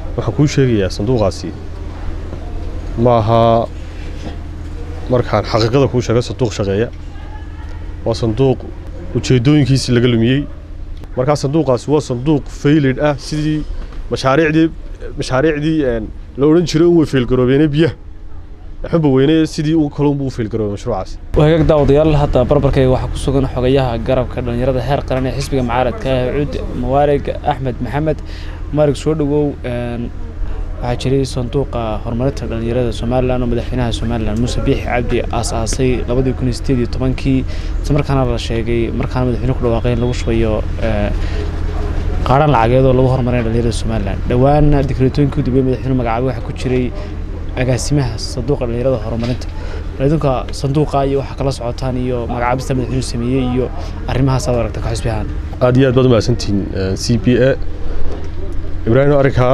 waxaan kuu sheegayaa sanduuqaasi ma aha markaan xaqiiqada kuu sheega sanduuq shaqeeya waa sanduuq ujeeddooyinkiisii laga lumiyey markaa sanduuqaasi waa sanduuq faylid ah sidii mashaariicdii mashaariicdii la odhan jiray un way faylgaroobeene biyaha xubba weyne sidii u kalunbu u faylgaroobay mashruucaasi wagaag daawadayaal hadda barbarkayga waxaa ku sugan xogayaha garabka dhallinyarada heer qaran ee xisbiga mucaaradka ah cud mawaarig axmed maxamed maarig soo dhowow waxaa jiray sanduuqa horumarinta dhallinyarada somalilan oo madaxweynaha somalilan muuse biixi cabdi aas-aasay labadii kun iyo sideed iyo tobankii isla markaana la sheegay markaana madaxweyne ku dhawaaqay in lagu shubayo qaadhan lacageed oo lagu horumarinaya dhallinyarada somalilan dhowaana dikreetooyinkii udubey madaxweyne magacaabay waxaa ku jiray agaasimaha sanduuqa dhallinyarada horumarinta idinka sanduuqa iyo waxaa kala socotaan iyo magacaabista madaxweynuhu sameeyey iyo arrimahaas aad aragta ka xisbi ahaan aad iyo aad baad umahadsantihiin c b a ibraahim arrinkaa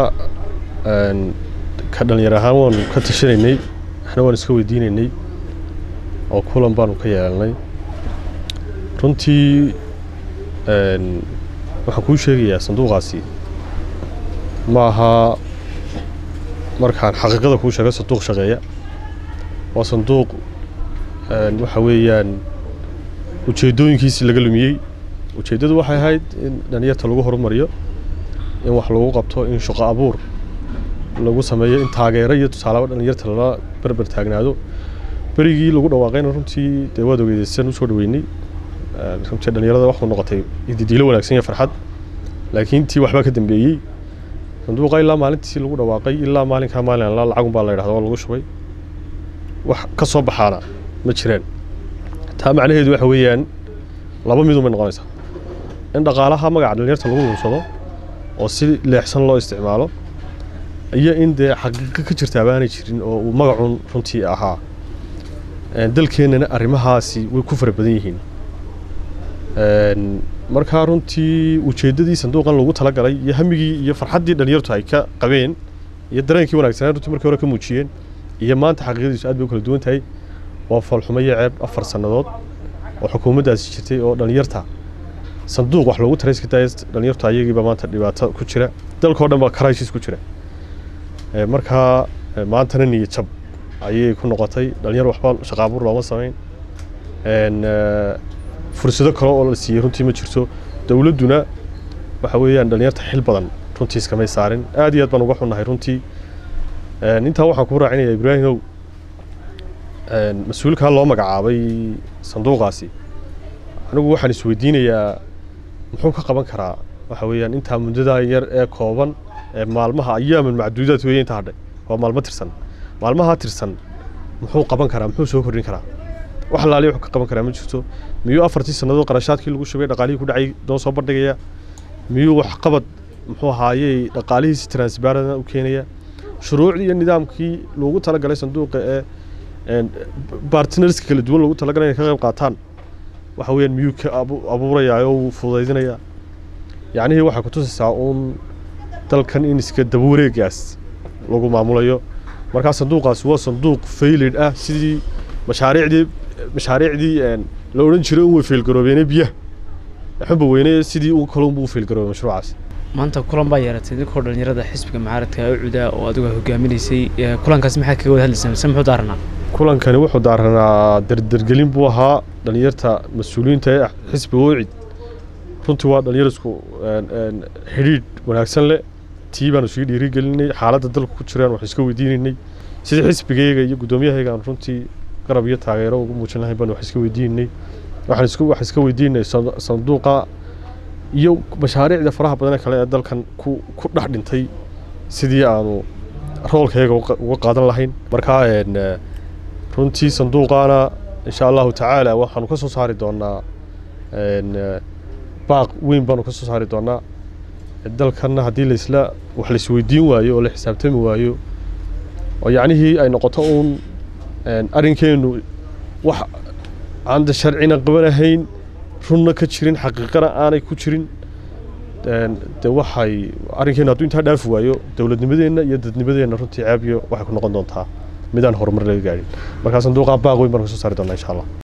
ka dhallinyar ahaan waanu ka tashanaynay waxna waan iska weydiinaynay oo kulan baanu ka yeelanay runtii waxaan kuu sheegayaa sanduuqaasi ma aha markaan xaqiiqada kuu sheega sanduuq shaqeeya waa sanduuq waxa weeyaan ujeeddooyinkiisii laga lumiyey ujeeddadu waxay ahayd in dhalinyarta lagu horumariyo in wax lagu qabto in shaqo abuur lagu sameeyo in taageero iyo tusaalaaba dhalinyarta lala berber taagnaado berigii lagu dhawaaqayna runtii dee waad ogeydeysaan usoo dhaweynay runtii dhalinyarada waxuu noqotay didiilo wanaagsan iyo farxad laakiin tii waxbaa ka dambeeyey sanduuqa ilaa maalintii lagu dhawaaqay ilaa maalinkaa maalin alla lacagun baa la yidhahda waa lagu shubay wax ka soo baxaana ma jiraan taa macnaheedu waxa weeyaan laba midun bay noqonaysaa in dhaqaalaha magaca dhalinyarta lagu lunsado oo si leexsan loo isticmaalo iyo in dee xaqiiqo ka jirta abaanay jirin oo uu magacun runtii ahaa dalkeennana arrimahaasi way ku fara badan yihiin markaa runtii ujeeddadii sanduuqan lagu talagalay iyo hamigii iyo farxaddii dhalinyartu ay ka qabeen iyo dareenkii wanaagsanaa runtii markii hore ka muujiyeen iyo maanta xaqiiqadiisu aad bay u kala duwan tahay waa foolxumo iyo ceeb afar sannadood oo xukuumaddaasi jirtay oo dhalinyarta sanduuq wax loogu tarayska daaya dhalinyartu ayagiiba maanta dhibaato ku jira dalkao dhan baa crisis ku jira markaa maantana niyad jab ayay ku noqotay dhalinyar waxba shaqaabuur looma samayn fursado kale oo la siiyey runtii ma jirto dowladduna waxa weeyaan dhalinyarta xil badan runtii iskamay saarin aad iyo aad baan uga xunnahay runtii intaa waxaan kuu raacinaya ibraahimow mas-uulkaa loo magacaabay sanduuqaasi anigu waxaan isweydiinayaa muxuu ka qaban karaa waxa weeyaan intaa muddadaa yar ee kooban ee maalmaha ayaaman macduudaad weeye inta hadhay waa maalmo tirsan maalmahaa tirsan muxuu qaban karaa muxuu soo kordhin karaa wax laaliya wuxuu ka qaban karaa ma jirto miyuu afartii sannadood qarashaadkii lagu shubay dhaqaalihii ku dhacay noo soo bandhigaya miyuu waxqabad muxuu ahaayey dhaqaalihiisi transparent u keenaya shuruucdii iyo nidaamkii loogu talagalay sanduuqa ee bartnerska kala duwan loogu talagalay inay ka qayb qaataan waxa weeyaan miyuu ka abuurayaa oo uu fududaydinayaa yacnihii waxay ku tusaysaa uun dalkan in iska daba wareegaas lagu maamulayo markaa sanduuqaasi waa sanduuq faylid ah sidii mashaariicdii mashaariicdii la odhan jiray un way faylgaroobeene biyaha xubba weyne sidii u kalunbu u faylgaroobay mashruucaasi maanta kulan baa yeeratay idinkoo dhallinyarada xisbiga mucaaradka u cudaa oo adigu hogaaminaysay kulankaasi maxaa kaga wada hadlaysay mise muxuu daaranaa kulankani wuxuu daaranaa dardargelin buu ahaa dhalinyarta mas-uuliyiinta ee xisbiga wicid runtii waa dhalinyar isku xidhiidh wanaagsan leh tii baanu sii dhiirigelinay xaaladda dalka ku jiraan wax iska weydiinaynay sidii xisbigayga iyo guddoomiyahayga aan runtii garab iyo taageero ugu muujin lahayn baan wax iska weydiinaynay waxaan isku wax iska weydiinay sanduuqa iyo mashaariicda faraha badan ee kale ee dalkan ku ku dhex dhintay sidii aanu roolkayaga uga qaadan lahayn markaa runtii sanduuqaana insha allahu tacaala waxaanu ka soo saari doonaa baaq weyn baanu ka soo saari doonaa dalkanna haddii laisla wax laisweydiin waayo oo la xisaabtami waayo oo yacnihii ay noqoto uun arrinkeennu wax aan de sharcina qabanahayn runna ka jirin xaqiiqana aanay ku jirin de waxay arrinkeennu hadduu intaa dhaafi waayo dowladnimadeenna iyo dadnimadeenna runtii caabiyo waxay ku noqon doontaa midaan horumar laga gaadhin markaa sanduuqaa baaq weyn baan ka soo saari doonaa insha allah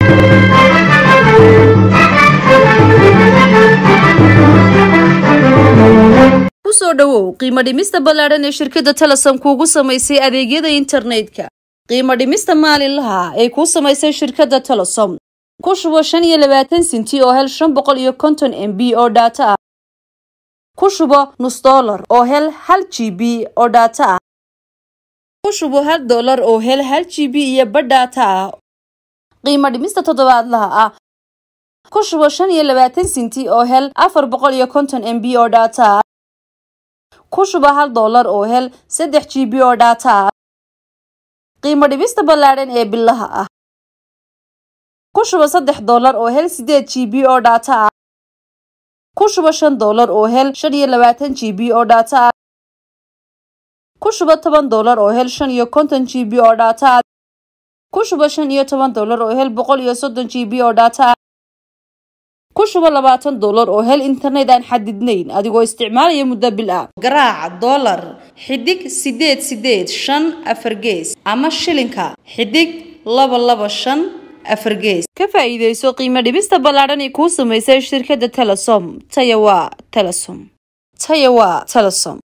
ku soo dhowow qiimo dhimista ballaadhan ee shirkadda telesom kuugu samaysay adeegyada internetka qiimo dhimista maalinlaha ee kuu samaysay shirkadda telesom ku shubo shan iyo labaatan sinti oo hel shan boqol iyo konton m b oo dhaato ah ku shubo nus dollar oo hel hal g b oo dhaato ah ku shubo hal dollar oo hel hal g b iyo badh dhaato ah qiimo dhimista toddobaadlaha ah ku shubo shan iyo labaatan sinti oo hel afar boqol iyo konton m b oo dhaato ah ku shubo hal dollar oo hel saddex g b oo dhaato ah qiimo dhimista ballaadhan ee bilaha ah ku shubo saddex dollar oo hel sideed g b oo dhaato ah ku shubo shan dollar oo hel shan iyo labaatan g b oo dhaato ah ku shubo toban dollar oo hel shan iyo konton g b oo dhaato ah ku shubo shan iyo toban dollar oo hel boqol iyo soddon g b oo dhaato ah ku shubo labaatan dollar oo hel internet aan xadidnayn adigoo isticmaalaya muddo bil ah garaaca dollar xidig sideed sideed shan afar gees ama shilinka xidig laba laba shan afar gees ka faa'iidayso qiimo dhibista ballaadhan ee kuu samaysay shirkadda telesom taya waa telesom taya waa telesom